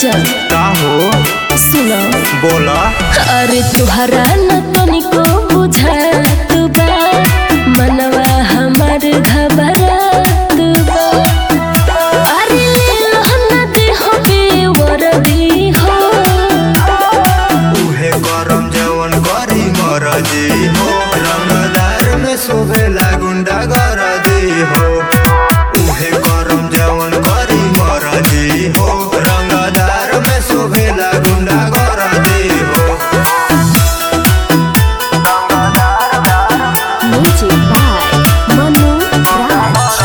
राजा का हो सुनो बोला अरे तुहरा न तनिको बुझात बा मनवा हमर घबरात बा अरे लहना दे हो बेवरदी हो उहे करम जवन करी मरजी हो रंगदार में शोभेला गुंडा गरजी हो उहे करम जवन करी मरजी हो रंगदार में शोभेला गुंडा गरजी हो म्यूजिक बाय मनु राज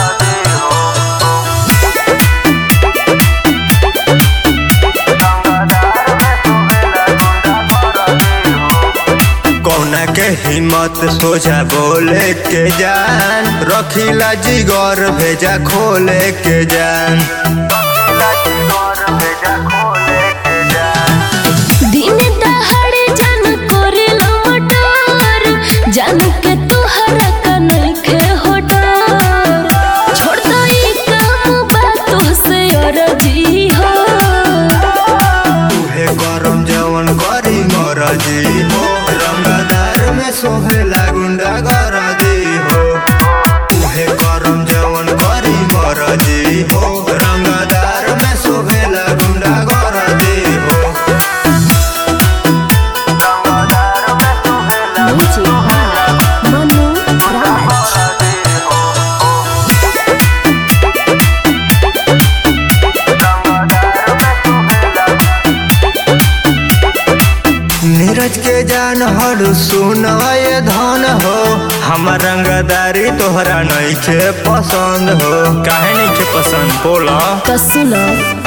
कौना के हिम्मत सोझा बोले के जान रखीला जिगर भेजा खोले के जान दिन दहाड़े जान करेला मटर जान के तोहरा का नइखे होटर छोड़ दो ई काम बातों से अरजी हो उहे करम जवन करी मरजी हो रंगदार में सोहेला गुंडा गरजी हो उहे करम जवन करी मरजी हो रंगदार में सोहेला गुंडा गरजी हो म्यूजिक बाय मनु राज नीरज के जान हर सुन ये धन हो हमार रंगदारी तोहरा नइखे पसंद हो काहे नइखे पसंद बोला कसुलो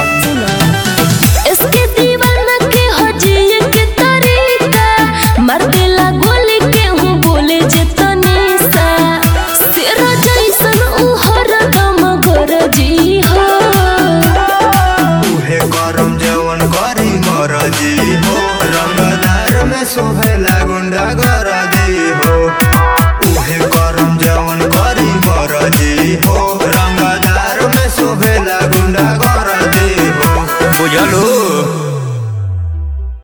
इसके दीवाना के हो जिए के तरीका मार देला गोली के हूँ बोले जे तनीसा तेरा जैसन उ हरदम गरजी हो उहे करम जवन करी मरजी हो रंगदार में सोहेला गुंडा गरजी हो उहे करम जवन करी मरजी हो रंगदार में सोहेला गुंडा गरजी हो बुझलू